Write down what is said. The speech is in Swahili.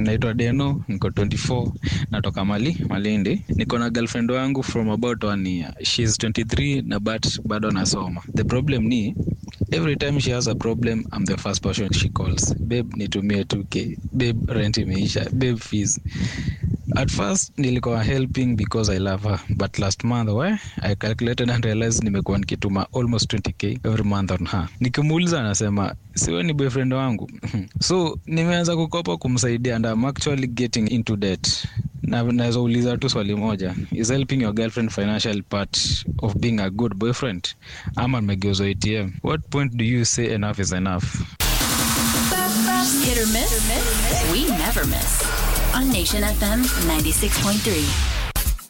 naitwa deno niko 24 natoka mali malindi niko na girlfriend wangu from about one year shes 23 na but bado nasoma the problem ni every time she has a problem i'm the first person she calls babe nitumie 2k babe rent imeisha babe fees at first nilikuwa helping because i love her but last month we i calculated and realized nimekuwa nikituma almost 20k every month on her nikimuuliza anasema siwe ni boyfriend wangu so nimeanza kukopa kumsaidia and I'm actually getting into debt na naweza uliza tu swali moja is helping your girlfriend financial part of being a good boyfriend ama nimegeuzwa atm what point do you say enough is enough Hit or miss? We never miss. On Nation FM 96.3.